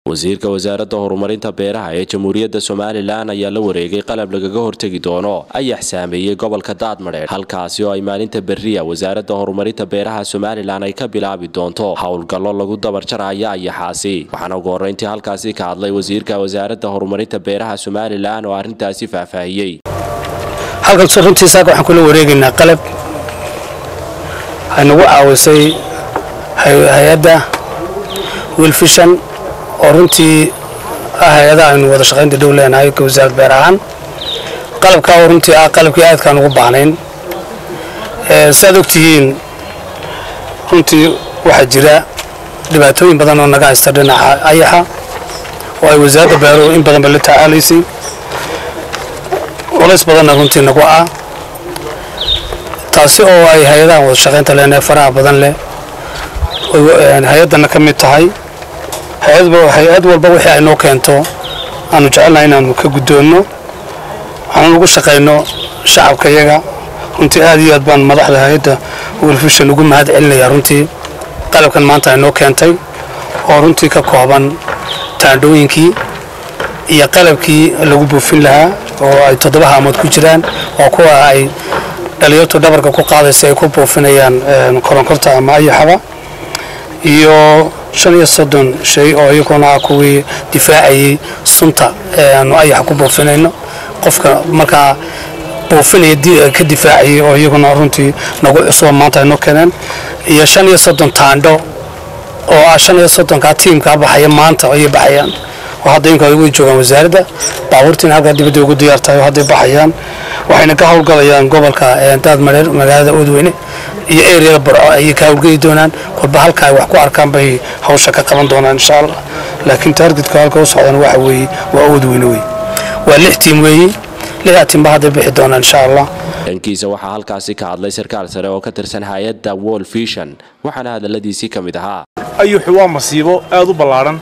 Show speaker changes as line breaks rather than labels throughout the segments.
wasiirka wasaaradda horumarinta beeraha ee jamhuuriyadda somalilan ayaa la wareegay qalab lagaga hortegi doono ayax saameeyey gobolka daadmadheer halkaasi oo ay maalinta berriya wasaaradda horumarinta beeraha somalilan ay ka bilaabi doonto howlgallo lagu dabarjaraya ayaxaasi waxaana ugu horreyntii halkaasi ka hadlay wasiirka wasaaradda horumarinta beeraha somalilan oo arrintaasi faahfaahiyey
halkan runtii saaka waxaan kula wareegaynaa qalab waxay nagu caawisay hay-adda wilfishan oo runtii ah hay-adaha aynu wada shaqaynta dhow leenahay ka wasaaradda beer ahaan qalabkaa oo runtii ah qalabkii aadkaan ugu baahnayn saaad ogtihiin runtii waxaa jira dhibaatooyin badan oo naga haysta dhinaca ayaxa oo ay wasaaradda beeruhu in badanba la tacaalaysay culays badanna runtii nagu ah taasi oo ay hay-adahan wada shaqaynta leenahay faraha badan leh hay-addana ka mid tahay hay-ad walba wixii ay noo keento aanu jecelnahay inaanu ka guddoonno waxaanu ugu shaqayno shacabka yaga runtii aad iyo aad baan madaxda hay-adda wilfishan ugu mahad celinayaa runtii qalabkan maanta ay noo keentay oo runtii ka kooban taandhooyinkii iyo qalabkii lagu buufin lahaa oo ay toddoba haamood ku jiraan oo kuwa ay dhalinyartu dhabarka ku qaadaysa ay ku buufinayaan koronkorta ama ayaxaba iyo shan iyo soddon shay oo iyaguna ah kuwii difaacayay sunta aanu ayaxa ku buufinayno qofka markaa buufinaya ka difaacayay oo iyaguna runtii nagu cusuba maanta ay noo keeneen iyo shan iyo soddon taandho oo ah shan iyo soddonkaa tiimkaa baxaya maanta ayay baxayaan oo hadda inka way joogaan wasaaradda baabuurtiina halkaa dibadda ugu diyaar tahay oo hadday baxayaan waxayna ka howlgalayaan gobolka daadmareer magaalada oodweyne iyo eriyada barco ayay ka howlgeli doonaan kolba halka ay wax ku arkaan bay hawsha ka qaban doonaan insha allah laakiin taargetka halka u socdan waxa weeye waa oodweyne wey waa lix tiim weeye lixdaa tiimba hadday bixi doonaan insha allah
dhankiisa waxaa halkaasi ka hadlay sarkaal sare oo ka tirsan hay-adda wol fishan waxaana hadalladiisii ka mid ahaa
ayuxu waa masiibo aad u ballaadhan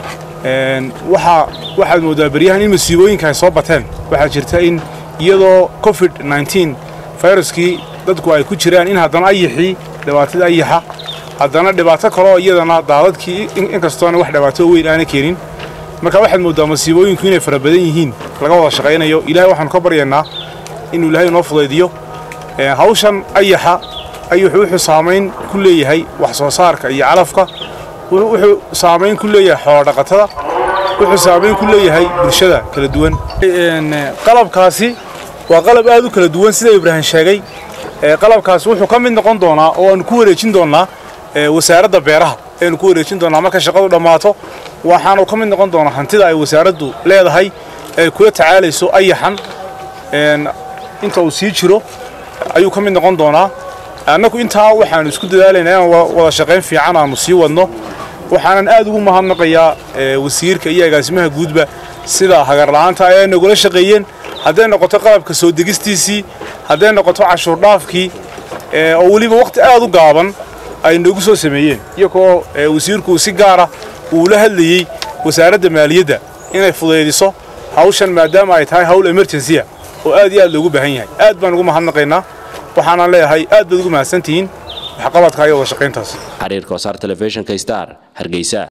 waxaad moodaa beryahan in masiibooyinka ay soo bateen waxaa jirta in iyadoo covid fayraskii dadku ay ku jiraan in haddana ayaxii dhibaatada ayaxa haddana dhibaato kaleoo iyadana daadadkii inkastoona wax dhibaato weyn aana keenin marka waxaad mooddaa masiibooyinku inay fara badan yihiin laga wada shaqaynayo ilahay waxaanu ka baryaynaa inuu ilaahay inoo fudaydiyo hawshan ayaxa ayuxu wuxuu saamayn ku leeyahay wax soo saarka iyo calafka wuxuu saamayn ku leeyahay xoolodhaqatada wuxuu saamayn ku leeyahay bulshada kala duwan qalabkaasi waa qalab aad u kala duwan sida ibraahim sheegay qalabkaasi wuxuu ka mid noqon doonaa oo aanu ku wareejin doonnaa wasaaradda beeraha aynu ku wareejin doonnaa marka shaqadu dhammaato waxaanu ka mid noqon doonaa hantida ay wasaaraddu leedahay ay kula tacaalayso ayaxan inta uu sii jiro ayuu ka mid noqon doonaa annagu intaa waxaanu isku dadaalaynaa inaan wada shaqayn fiican aanu sii wadno waxaanan aad ugu mahadnaqayaa wasiirka iyo agaasimaha guudba sida hagarla'aanta ay nagula shaqeeyeen hadday noqoto qalabka soo degistiisii hadday noqoto cashuurdhaafkii oo weliba wakhti aad u gaaban ay noogu soo sameeyeen iyagoo wasiirku si gaara uu la hadlayey wasaaradda maaliyadda inay fudaydiso hawshan maadaama ay tahay hawl emergensiya oo aad iyo aad loogu baahan yahay aad baan ugu mahadnaqaynaa waxaanaan leeyahay aad baad ugu mahadsantihiin waxqabadka iyo wada shaqayntaas
xiriirka wasaar telefishinka star hargeysa